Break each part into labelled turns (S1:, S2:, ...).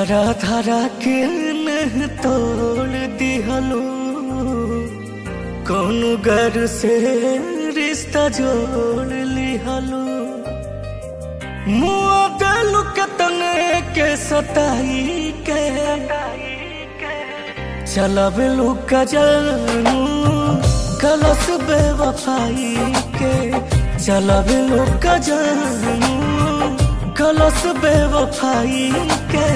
S1: धरा धरा के नह तोड़ दिहलो कौन घर से रिश्ता जोड़ लिहलो मुआ दिल के तने के सताई के चलब लुका जानू कलस बेवफाई के चलब लुका जानू कलस बेवफाई के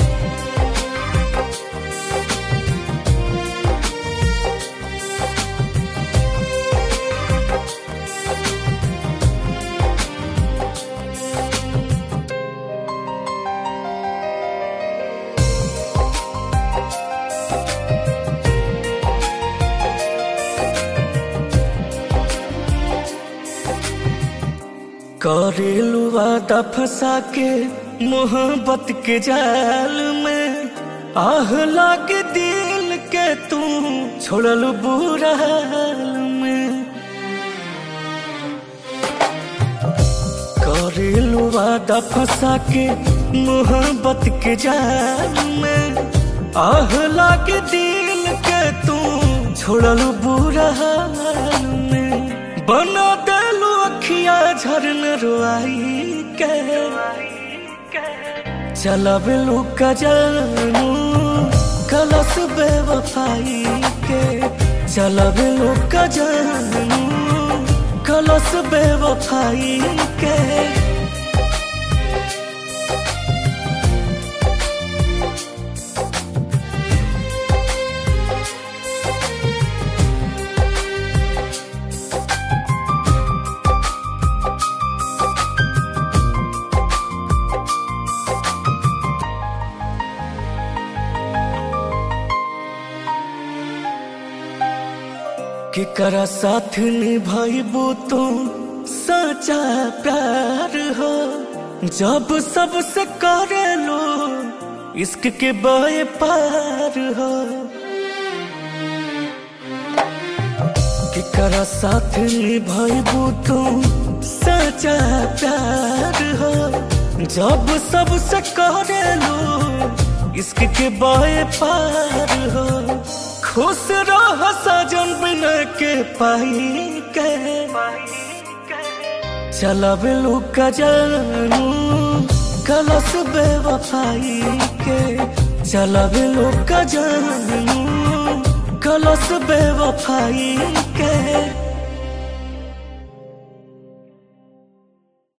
S1: करेलू वादा फंसा के मोहब्बत के जाल में आह लाग दिल के तू छोड़ल बुरा हाल में करेलू वादा फंसा के मोहब्बत के जाल में आह लाग दिल के तू छोड़ल बुरा हाल में बना देलू अखिया झरन रुआई के चलब लुका जानू कलस बेवफाई के चलब लुका जानू कलस बेवफाई के केकरा साथ निभाइबो तो सच्चा प्यार हो जब सबसे करे लो इश्क के बाए पार हो केकरा साथ निभाइबो तो सच्चा प्यार हो जब सबसे करे लो इश्क के बाए पार हो खुश रह सजन बिना के पाई के चलब लुका जानू कलस बेवफाई के चलब लुका जानू कलस बेवफाई के